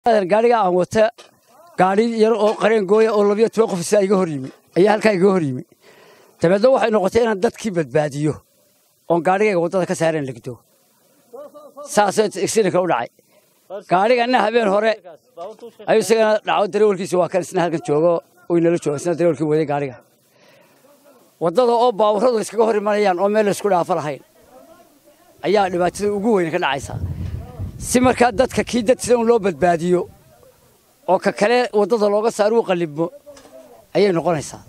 gaadhiga aan wata gaadhi yar oo qareen gooya oo labiyo toban qof isaa iga hor yimi ayaa halkaa iga hor yimi dabeedna waxay noqotay inaan dadkii badbaadiyo oon gaadhigayga waddada ka saareen ligdo saasoo accidentka u dhacay gaadhiganna habeen hore ayuu isagana dhaco dareewalkiisa waa kan isna halkan joogo uu inala jooga isna dareewalkii waday gaadhiga waddada oo baaburradu iskaga hor imanayaan oo meel laysku dhaafo lahayn ayaa dhibaatada ugu weyn ka dhacaysa si markaa dadka kii dad sida un loo badbaadiyo oo ka kale waddada looga saaro u qallibmo ayay noqonaysaa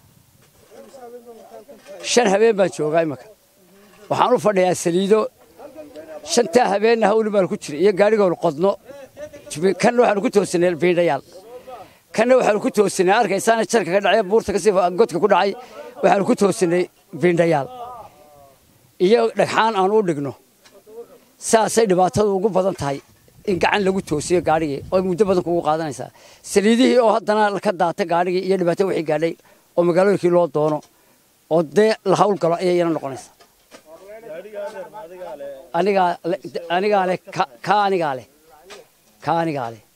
shan habeen baan joogaa imaka waxaan u fadhiyaa saliido shantaa habeenna hawli baan ku jiray iyo gaadhigoon qodno kanna waxaanu ku toosinay biindhayaal kanna waxaanu ku toosinay arkaysaana jarka ka dhacay buurta kasii godka ku dhacay waxaanu ku toosinay biindhayaal iyo dhagxaan aan u dhigno saasay dhibaatadu ugu badan tahay in gacan lagu toosiyo gaadhigii oo muddo badan kugu qaadanaysaa saliidihii oo haddana ka daata gaadhigii iyo dhibaato wixii gaadhay oo magaalooyinkii loo doono oo dee la hawl galo ayay iyana noqonaysaa anigaa anigaa leh ka anigaa leh ka anigaa leh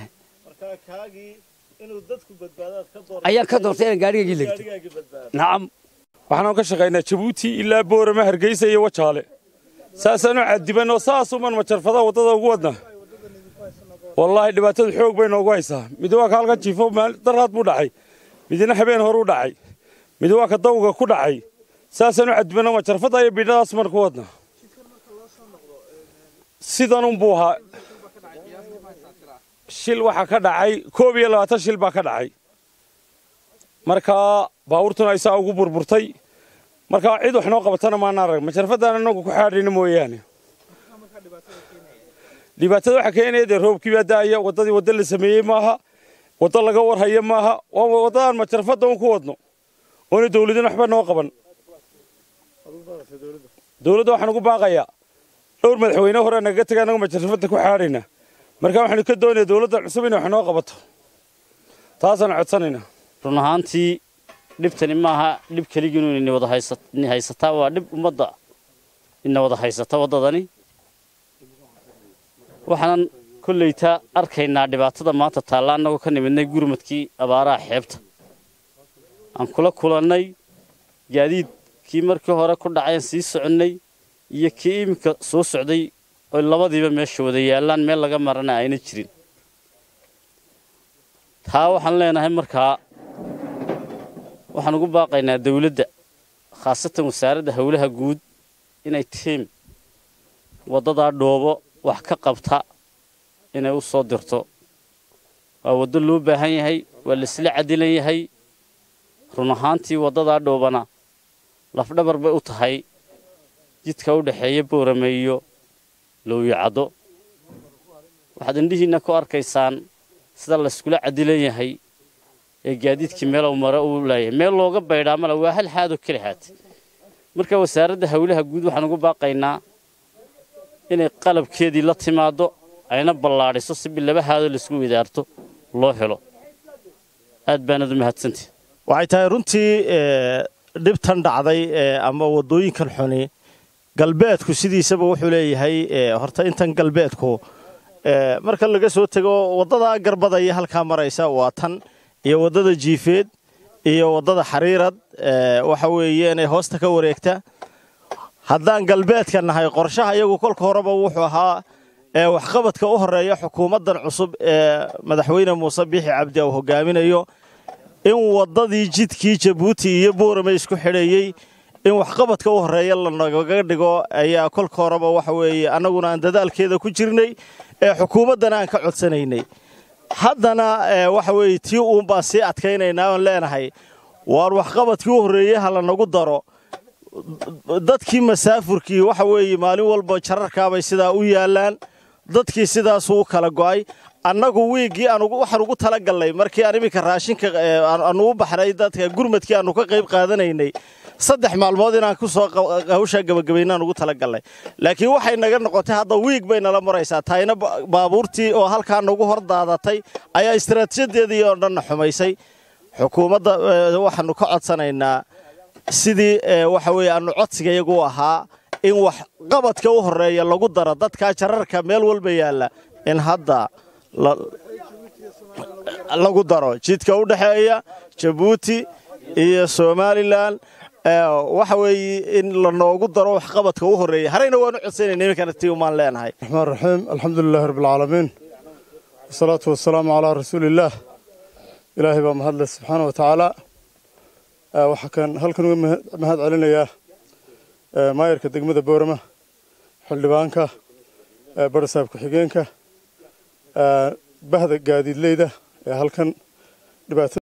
ayaan ka doortay inaan gaadhigaygii legdo nacam waxaanu ka shaqaynaa jabuuti ilaa boorama hargeysa iyo wajaale saasaanu cadiban oo saasuman majarfada waddada ugu wadna wallaahi dhibaatadu xoog bay noogu haysaa mid waa ka halkan jiifo daraad buu dhacay midna habeen horuu dhacay mid waa ka dawga ku dhacay saasaanu cadibanoo majarfada iyo bidhadaas man ku wadna sidanunbuu ahaa shil waxaa ka dhacay koob iyo labaatan shil baa ka dhacay markaa baabuurtuna isaa ugu burburtay markaa cid wax noo qabatana maana arag majarfadaan anagu ku xaadhina mooyaane dhibaatada waxaa keenaya dee roobkii baa da'aya waddadii waddo la sameeyey maaha waddo laga warhaya maaha waa waddadaan majarfadda un ku wadno oona dawladina waxba noo qaban dawladda waxaan ugu baaqayaa dhowr madaxweyne hore nagaga taga anagu majarfadda ku xaadhayna markaa waxaanu ka doonaya dawladda cusub inay wax noo qabato taasaan codsanaynaa run ahaantii dhibtani maaha dhib keligiinu ina wada haysataa waa dhib ummadda ina wada haysata waddadani waxaanan kollayta arkaynaa dhibaatada maanta taalla annagoo ka nimidnay gurmadkii abaaraha xeebta aan kula kulannay gaadiidkii markii hore ku dhaceen sii soconnay iyo kii iminka soo socday oy labadiiba meesha wada yaallaan meel laga marana ayna jirin taa waxaan leenahay markaa waxaan ugu baaqaynaa dawladda khaasatan wasaaradda howlaha guud inay tiim waddadaa dhoobo wax ka qabta inay u soo dirto waa waddo loo baahan yahay waa laisla cadilan yahay run ahaantii waddadaa dhoobana lafdhabar bay u tahay jidka u dhexeeya boorame iyo lowyacaddo waxaad indhihiinna ku arkaysaan sida layskula cadilan yahay ee gaadiidkii meelow mare uu laayahay meel looga baydhaa male waa hal xaadoo keli haatay marka wasaaradda howlaha guud waxaan ugu baaqaynaa inay qalabkeedii la timaaddo ayna ballaadhiso si bilaba haadoo laisku wadaarto loo helo aad baanad u mahadsantihi waxay tahay runtii dhibtan dhacday ama waddooyinkan xuni galbeedku sidiisaba wuxuu leeyahay horta intan galbeedku marka laga soo tego waddadaa garbada iyo halkaa maraysa waa tan iyo waddada jiifeed iyo waddada xariirad waxa weeye inay hoosta ka wareegta haddaan galbeedka nahay qorshaha iyagu kolka horeba wuxuu ahaa waxqabadka u horeeya xukuumaddan cusub ee madaxweyne muuse biixi cabdi uu hogaaminayo in waddadii jidkii jabuuti iyo boorame isku xidhayey in waxqabadka u horeeya lanagaga dhigo ayaa kolka horeba waxa weeye annaguna aan dadaalkeeda ku jirnay ee xukuumaddana aan ka codsanaynay haddana waxa weeye tii uun baan sii adkaynaynaa oon leenahay waar waxqabadkii u horreeyey ha lanagu daro dadkii masaafurkii waxa weeye maalin walba jararkaabay sidaa u yaallaan dadkii sidaasuu u kala go'ay annagu wiiggii waxaan ugu tala gallay markii aan iminka raashinka aanu u baxnay dadka gurmadkii aanu ka qayb qaadanaynay saddex maalmood inaan ku soo hawshaa gabagabaynaan ugu tala gallay laakiin waxay naga noqotay hadda wiig bay nala maraysaa taayna baabuurtii oo halkaa nagu hor daadatay ayaa istaraatiijadeedii oo dhanna xumaysay xukuumadda waxaanu ka codsanaynaa sidii waxa weeye aanu codsiga iyagu ahaa in wax qabadka u horeeya lagu daro dadkaa jararka meel walba yaalla in hadda lagu daro jidka u dhexeeya jabuuti iyo somalilan waxa weeye in lanoogu daro waxqabadka u horreeya harayna waanu codsanayna iminkana tii umaan leenahay raxmaan raxiim alxamdu lilahi rabbilcaalamiin wasalaatu wasalaamu calaa rasuuliillaah ilaahay baa mahadle subxaana wa tacaala waxaa kan halkan uga mahad celinayaa maayarka degmada boorama xildhibaanka barasaab ku-xigeenka bahda gaadiidleyda ee halkan dhibaato